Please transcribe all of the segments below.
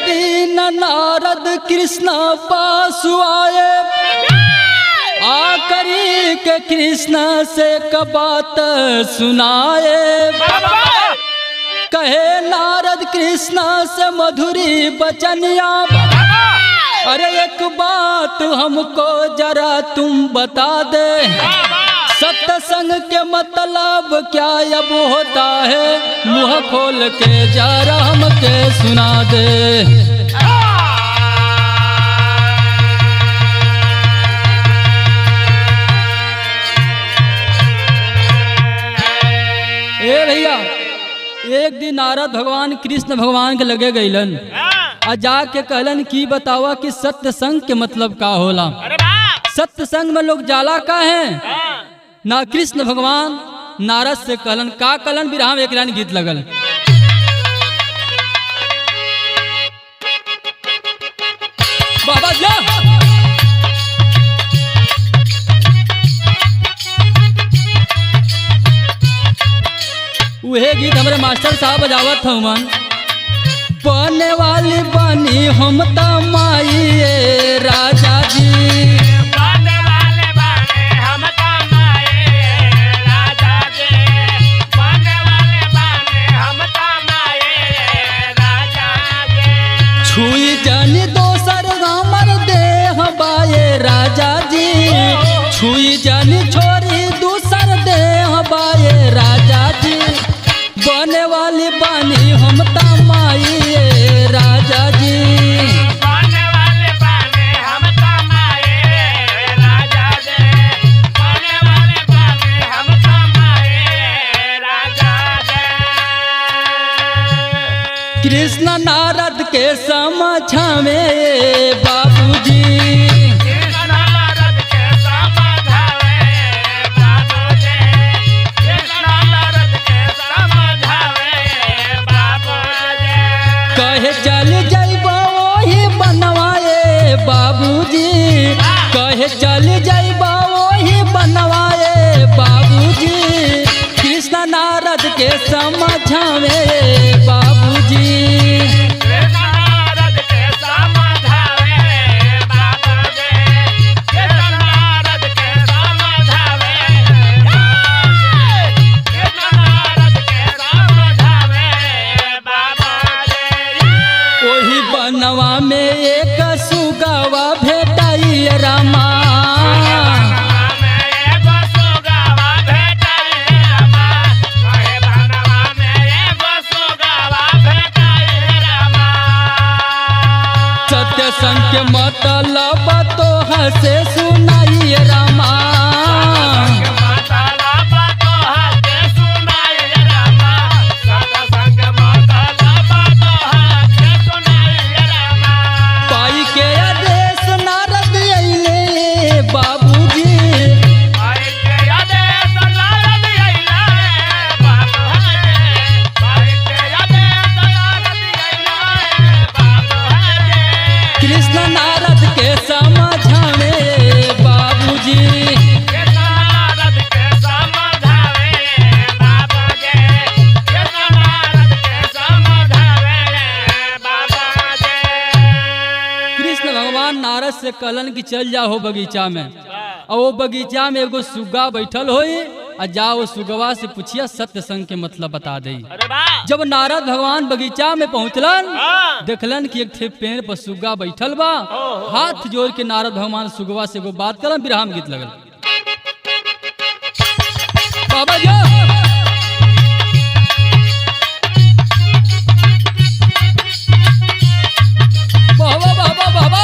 दिन नारद कृष्ण पास आए आकरी के कृष्ण से कबात सुनाए कहे नारद कृष्ण से मधुरी बचनिया अरे एक बात हमको जरा तुम बता दे सत्संग के मतलब क्या अब होता है मुंह खोल के जरा हमके सुना दे ए भैया एक दिन नारद भगवान कृष्ण भगवान के लगे गईलन आ जाके कहलन की बतावा कि सत्संग के मतलब का होला अरे वाह सत्संग में लोग जाला का है ना कृष्ण भगवान नारद से कहलन का कहलन बिरहा में एक लाइन गीत लगल बाबा जा उहे गीत हमारे मास्टर साहब बजावत हवन बने वाली बनी हम तमाइए राजा जी बाने वाले बाने हम तमाए राजा जी बाने वाले बाने हम तमाए राजा जी छुई जानी दोसर हमर देह बाए राजा जी छुई जानी छोरी दूसर देह बाए राजा जी बने वाली बानी हम तमाइए राजा जी बाने वाले बाने हम तमाए राजा जी बाने वाले बाने हम तमाए राजा जी कृष्ण नारद के समझावे बाबूजी कृष्ण नारद के समझावे बाबूजी कृष्ण नारद के समझावे बाबूजी कहे चल जैबो वही बनवाए बाबूजी कहे चल जैबो वही बनवाए बाबूजी कृष्ण नारद के समझावे बाबूजी कृष्ण नारद के समझावे बाबूजी कृष्ण नारद के समझावे कृष्ण नारद के समझावे बाबूजी वही बनवा में एक सुगवा भेटाई रामा सत्य संग के मतलब तो हसे सुनाई रामा पाई के आदेश नारद अइले बाबूजी कृष्ण नारद के समझावे बाबूजी कृष्ण भगवान नारद से कहलन कि चल जाओ बगीचा में और वो बगीचा में एगो सुग्गा बैठल होई आ जाओ सुगवा से पूछिया सत्य संग के मतलब बता दई अरे वाह जब नारद भगवान बगीचा में पहुंचलन हाँ। देखलन कि एक ठे पेड़ पर सुग्गा बैठल बा हाथ जोड़ के नारद भगवान सुगवा से एगो बात करन बिरहाम गीत लगल बाबा जी बाबा बाबा बाबा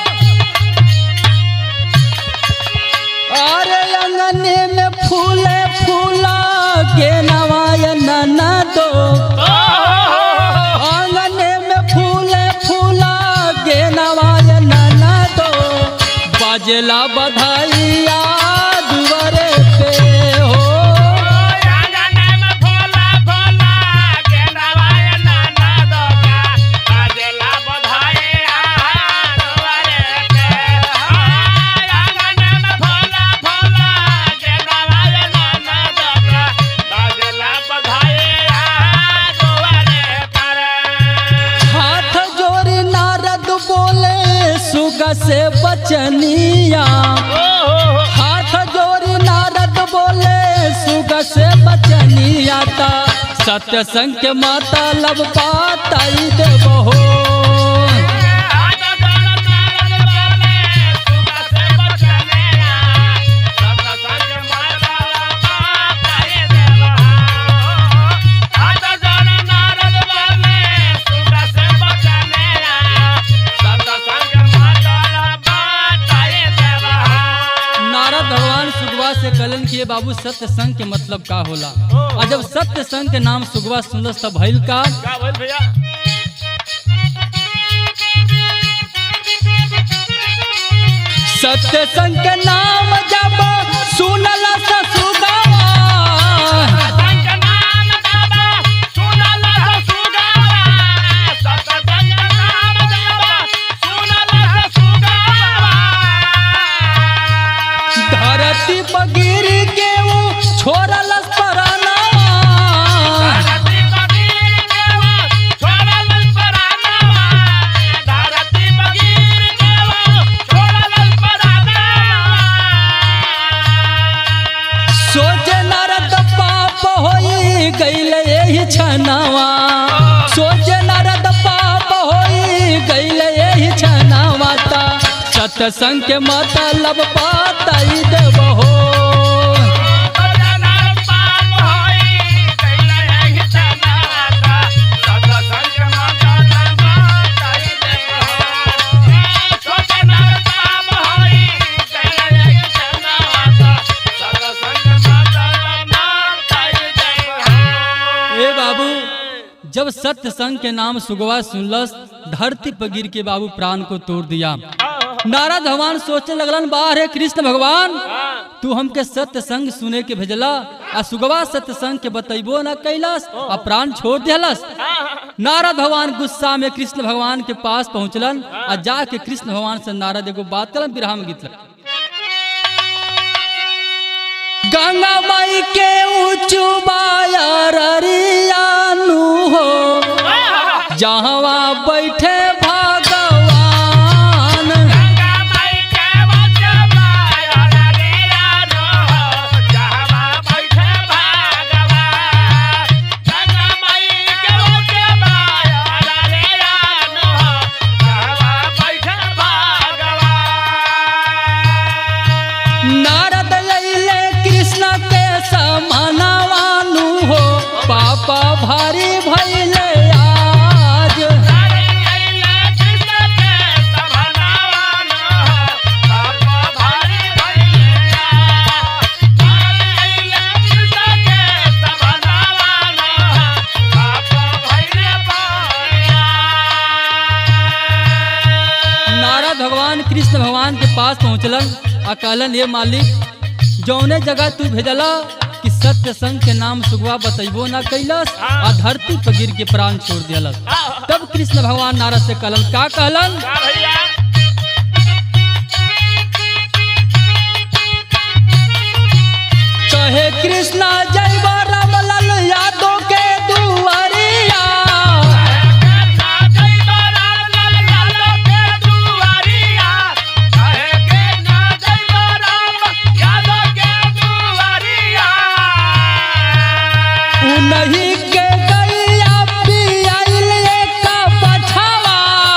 अरे अंगने में फूले फूला के नवाय नना दो आंगने में फूले फूला के नवाय नना दो बाजला बधाइया दुआरे पे हो हाथ जोड़ी सुगा से बचनिया हाथ जोड़ी नारद बोले सुगा से बचनिया ता सत्य संग के माता लब पाताई देबहो नारद भगवान सुगवा से कलन किए बाबू सत्य संग के मतलब का होला और जब सत्य संग के नाम सुगवा सुनलस तब भइल का क्या बोल भैया सत्य संग के नाम जब सुनल सुगवा धरती पर गिर के वो छोड़ल पराना सोचे नारद पाप होई गईल यही छनावा सोचे नारद पाप होई गईल यही छनावा ता सत्संग के मतलब पाताई देबहो ए बाबू जब सत्य संग के नाम सुगवा सुनलस धरती पर गिर के बाबू प्राण को तोड़ दिया नारद भगवान सोचने लगलन बाहर है कृष्ण भगवान तू हमके सत्य संग सुने के भेजला आ सुगवा सत्य संग के बतैबो न कैलस आ प्राण छोड़ दिलस नारद भगवान गुस्सा में कृष्ण भगवान के पास पहुंचलन आ जाके कृष्ण भगवान से नारद एगो बात करन विराह में गीत लग गंगा माई के ऊंचू बायरियानु हो जहवा बैठे भगवान नारद लैले कृष्ण के समानवानु हो पापा भारी भैले आज नारद भगवान कृष्ण भगवान के पास पहुंचलन आ कहलन ये मालिक जौने जगह तू भेजला कि सत्य संग के नाम सुगवा बतैबो ना कैलस आ धरती पर गिर के प्राण छोड़ दिलस तब कृष्ण भगवान नारद से कहलन का कहलन भैया कहे कृष्णा जय राम लाल यादव के दुआरिया उन्हीं के गैया पियाइल एक बछावा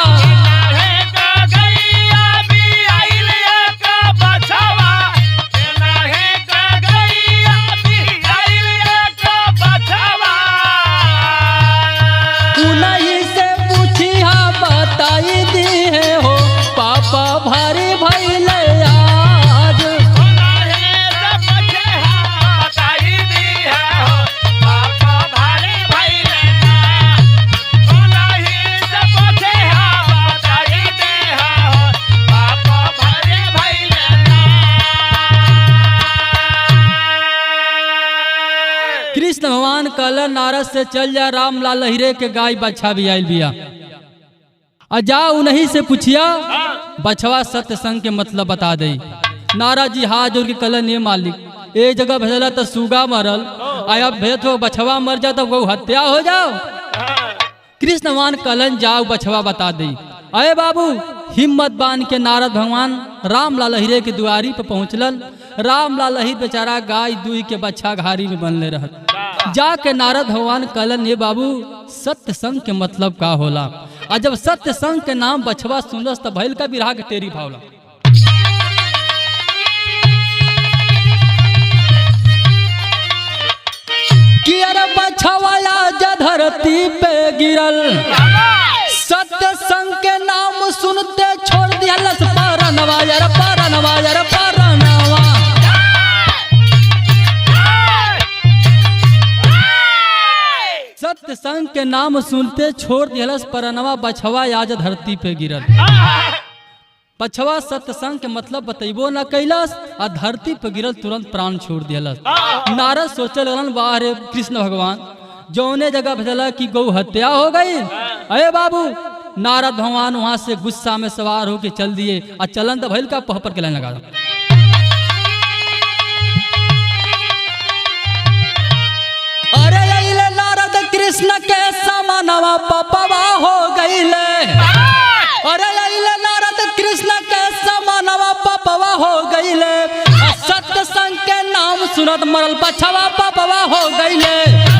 उन्हीं से पूछिया बताई दी है हो पापा भारी भैले आज कृष्ण भगवान कहलन नारद से चल जा राम लाल लहिरे के गाय बछा भी आयल बिया आ जा उन्हीं से पूछिया बछवा सत्य संग के मतलब बता दे नारद जी हाथ जोड़ के कहलन ये मालिक एक जगह भेजला तो सूगा मरल आया भेजत हो बछवा मर जा तो वो हत्या हो जाओ कृष्ण भगवान कहलन जाओ बछवा बता दे अरे बाबू हिम्मत बांध के नारद भगवान राम लाल हिरे के दुआरी पे पहुँचलन राम लाल हिर बेचारा गाय दुई के बच्चा घारी में बनले रहत जाके नारद भगवान कहलन ये बाबू सत्य संग के मतलब का होला आ जब सत्य संग के नाम बछवा सुनलस त भैल का बिरहा के तेरी भावला कि अरे बछवाया जा धरती पे गिरल सत्य संग के नाम सुनते छोड़ दिया लस पारा नवाजर पारा नवाजर पारा नवा सत्य संग के नाम सुनते छोड़ दिया लस परनवा बछवा आज धरती पे गिरल बछवा सत्य संग के मतलब बतैबो न कैलस आ धरती पे गिरल तुरंत प्राण छोड़ दियलस नारद सोचे लगन वाह रे कृष्ण भगवान जौने जगह भेजला कि गौ हत्या हो गई अरे बाबू नारद भगवान वहां से गुस्सा में सवार होके चल दिए आ चलन तो भैल का पह पर के लाइन लगा दो। अरे अइले नारद कृष्ण के समानवा पपवा हो गईले अरे अइले नारद कृष्ण के समानवा पपवा हो गईले आ सत्य संग के नाम सुनत मरल बछवा पपवा हो गईले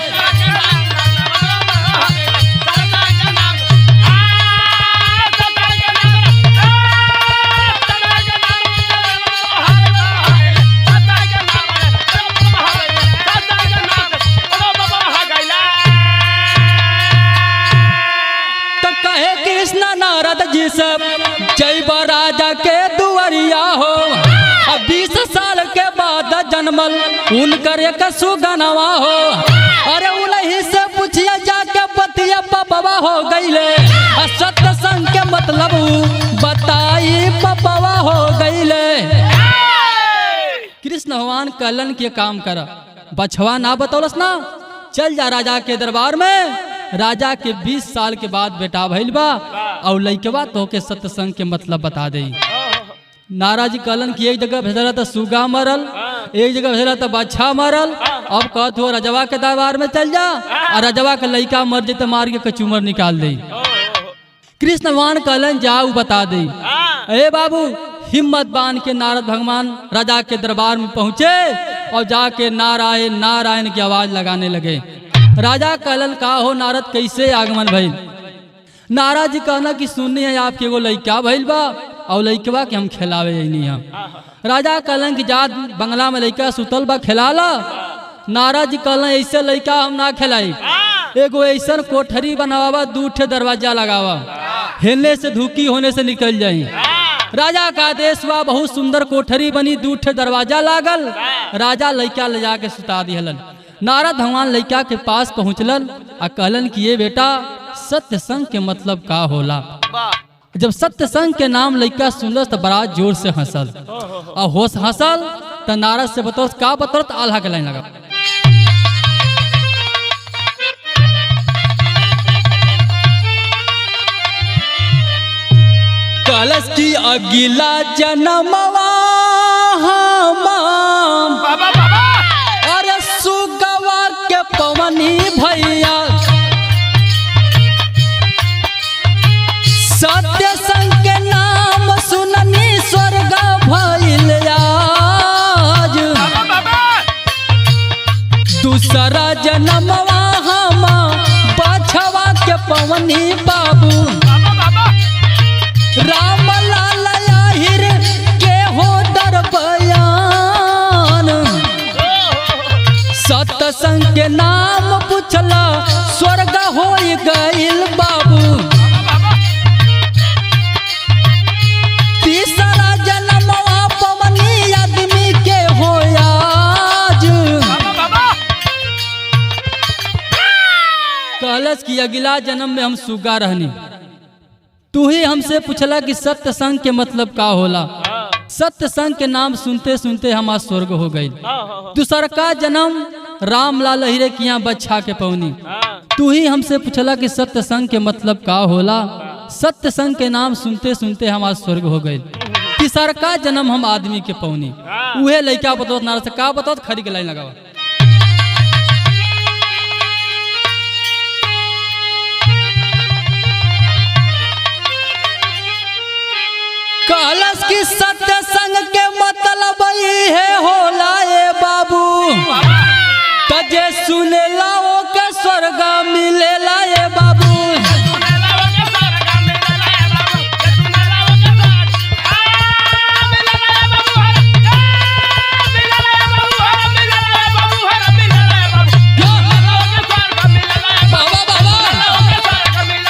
तो कहे कृष्ण नारद जी से जय राजा के दुआरिया हो अब बीस साल के बाद जन्मल उनकर एक सुगनवा हो अरे उन्हीं से पूछिए जाके पतिया पपवा हो गईले आ सत्य संग के मतलब बताई पपवा हो गईले कृष्ण भगवान कहलन के काम कर बछवा ना बतौलस ना चल जा राजा के दरबार में राजा के 20 साल के बाद बेटा भइल बा और लइकवा तो के सत्संग के मतलब बता दे नाराज जी कहलन कि एक जगह भेजला तो सुगा मरल एक जगह भेजला तो बच्चा मरल अब कहत हो रजवा के दरबार में चल जा और रजवा के लइका मर जे तो मार के कचूमर निकाल दे कृष्ण भगवान कहलन जाऊ बता दे अरे बाबू हिम्मत बांध के नारद भगवान राजा के दरबार में पहुंचे और जाके नारायण नारायण की आवाज लगाने लगे राजा कहलन का हो नारद कैसे आगमन भइल नारद जी कहना कि सुननी है आपके एगो लइका भइल बा और लइकवा के हम खिलावे नहीं हम राजा कहलन कि जा बंगला में लइका सुतल बा खिला ला नारद जी कहलन ऐसे लइका हम ना खिलाई एगो ऐसा कोठरी बनावा दू ठे दरवाजा लगावा हेलने से धुकी होने से निकल जाई राजा का आदेश बा बहुत सुंदर कोठरी बनी दू ठे दरवाजा लागल राजा लइका ले जाके सुता दिहलन नारद भगवान लइका के पास पहुंचलन आ कहलन कि ये बेटा सत्य संग के मतलब का होला जब सत्य संग के नाम लइका सुनलस तो बड़ा जोर से हंसल और होश हंसल तो नारद से बतौस का बतौत आल्हा के लाइन लगा कलश की अगिला जन्मवा हम अरे सुगवा के पवनी भैया सत्य संग के नाम सुननी स्वर्ग भइल आज दूसरा जन्मवा हम बछवा के पवनी बाबू राम लाल आहिर के हो दर बयान सत्संग के नाम पूछला स्वर्ग हो गइल बाबू तीसरा जन्मवा पवनी आदमी के हो आज कहलस कि अगला जन्म में हम सुगा रहनी तू ही हमसे पूछला कि सत्य संग के मतलब का होला सत्य संग के नाम सुनते सुनते हमार स्वर्ग हो गई दूसर का जन्म राम लाल हिरे के यहाँ बच्चा के पौनी तू ही हमसे पूछला कि सत्य संग के मतलब का होला सत्य संग के नाम सुनते सुनते हमार स्वर्ग हो गई तीसर का जन्म हम आदमी के पौनी उहे लइका बतौत नारद से का बतौत खरी के लाइन लगावा कहलस कि सत्य संग के मतलब ई है होला ए बाबू तजे सुनेला ओके स्वर्ग मिलेला ए बाबू बाबा बाबा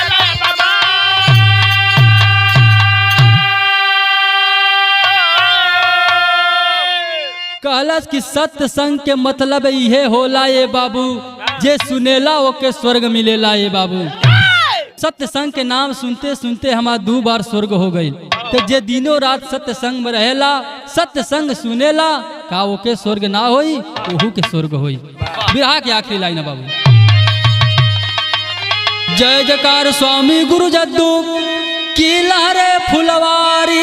कहलस कि सत्य संग के मतलब इहे होला ए बाबू जे सुनेला ओके स्वर्ग मिलेला ए बाबू सत्य संग के नाम सुनते सुनते हमार दू बार स्वर्ग हो गई तो जे दिनों रात सत्य संग में रहेला सत्य संग सुनेला का ओके स्वर्ग ना होई ओहू के स्वर्ग होई बिरहा के आखिरी लाइन है बाबू जय जयकार स्वामी गुरु जद्दू की लहरे फुलवारी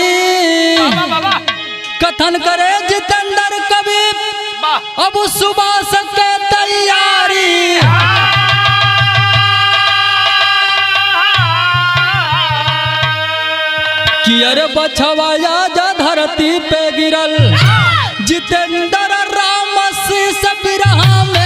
कथन करे जितेंद्र कवि अब सुबह के तैयारी कि अरे बछवाया जा धरती पे गिरल जितेंद्र राम शीस बिरहा में